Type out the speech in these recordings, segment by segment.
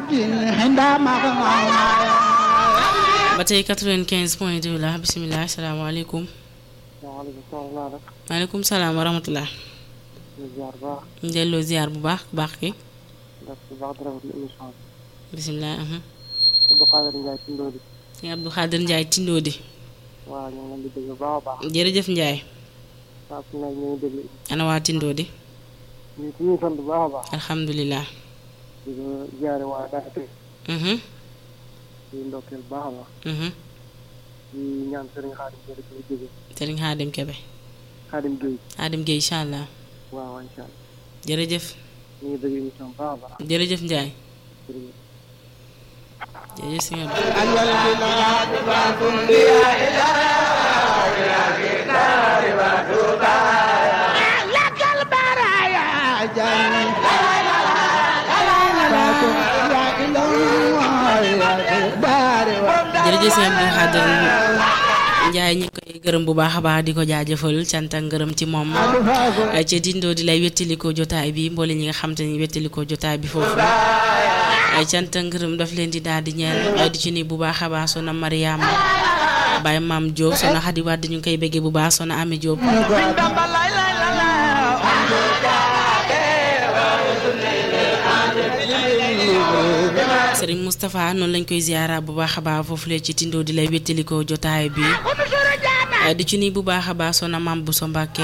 ba tey 95 point 2 la bisimilah asalaamaaleykum. waaleykum salaam. maaleykum salaam wa rahmatulah. ñu ziar bu baax. ñu delloo ziar bu baax bu baax ki ndax bu baax di rafetlu émission bi. bisimilah. Abdou Khadir Ndiaye Tindodi. sëñ Abdou Khadir Ndiaye Tindodi. waaw ñu ngi leen di déglu bu baax a baax. jërëjëf Ndiaye. saa su nekk ñu ngi déglu. ana waa Tindodi. ñu ngi ñu sant bu baax a baax. alhamdulilah. di ko ziare waa Daara Tey. di ndokkeel bu baax a baax. di ñaan Serigne Khadim Gueye di jóge. Serigne Khadim Kebe. Khadim Gueye. Khadim Gueye incha allah. waaw waaw incha allah. jërëjëf. ñu ngi déglu émission bu baax a baax. jërëjëf Ndiaye. jërëjëf. jërëjëf sëñ Abdou. jërëjëf sëñ Abdou Khadir Ndiaye ñi koy gërëm bu baax a baax di ko jaajëfal cant ak ngërëm ci moom ca dindoo di lay wettalikoo jotaay bi mboole ñi nga xam te ni wettalikoo jotaay bi foofu ay cant ak ngërëm daf leen di daal di ñeel di ci ni bu baax a baax sona Mariama Baye Maam Diop sona Xadi Wàdd ñu ngi koy béggee bu baax sona Ami Diop Serigne Moustapha noonu lañ koy ziara bu baax a baax foofu lee ci tindoo di lay wettalikoo jotaay bi di ci nii bu baax a baax sona Maam Bousso Mbàkke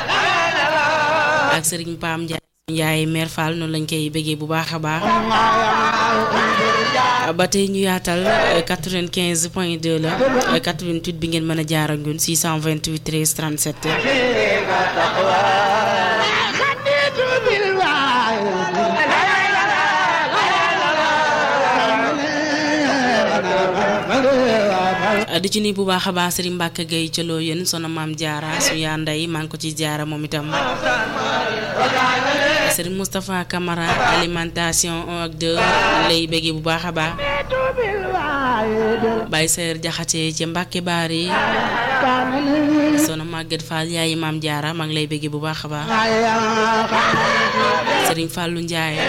ak Serigne Pam Ndiaye Ndiaye Mère Fall noonu lañ koy béggee bu baax a baax ba tey ñu yaatal 95 point 2 la 88 bi ngeen mën a jaar ak ñun 628 13 37 di ci nii bu baax a baax Serigne Mbacke Gueye ca loo yéen sona maam jaara su yaa ndey maa ngi ko ci jaara moom itam Serigne Moustapha Camara alimentation 1 ak 2 lay bëggee bu baax a baax Baye Seer Jaxate ca Mbacke Baari sona Maguette Fall yaayi maam jaara maa ngi lay bëggee bu baax a baax Serigne Fallou Ndiaye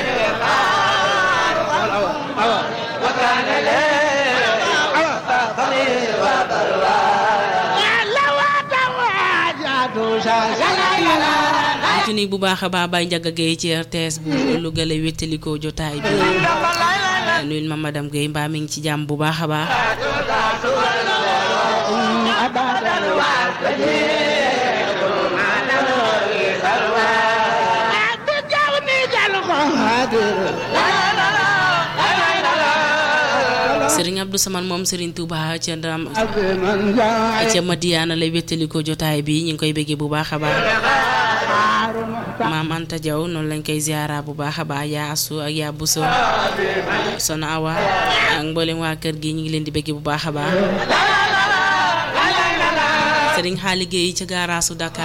ci ni bu baax a baax Baye Ndiaga Gueye ci RTS bu Louga lay wéttalikoo jotaay bi nuyul ma madame Gueye mbaa mi ngi ci jàmm bu baax a baax Serigne Abdou Samane moom Serigne Touba ca Ndam ca Madiana lay wéttalikoo jotaay bi ñu ngi koy bëggee bu baax a baax maam Anta Diaw noonu lañ koy ziara bu baax a baax yaa asu ak yaa buso sona awa ak mboolem waa kër gi ñu ngi leen di bëggee bu baax a baax Serigne xaali Gueye ca gaaraasu Dakar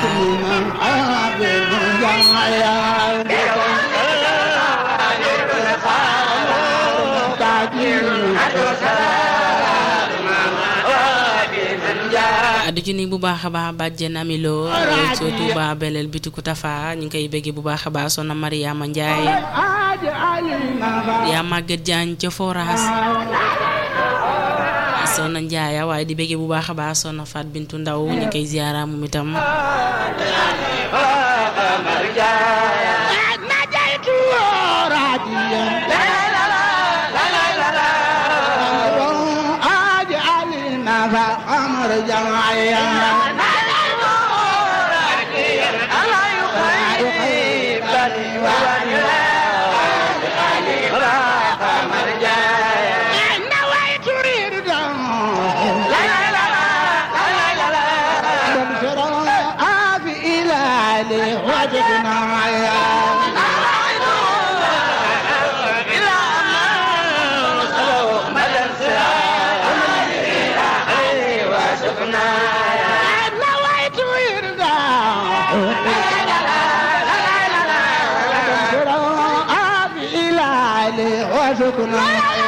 du ci ni bu baax a baax bàjjen amiloo soo Tuuba beleel bitiku tafa ñu ngi koy bëggee bu baax a baax sona Mariama Njaay yaa màgget jaañ ca foraas sona Njaaya waaye di bëggee bu baax a baax sona Fat Bintu Ndaw ñu koy ziyaara moom itam وشكرا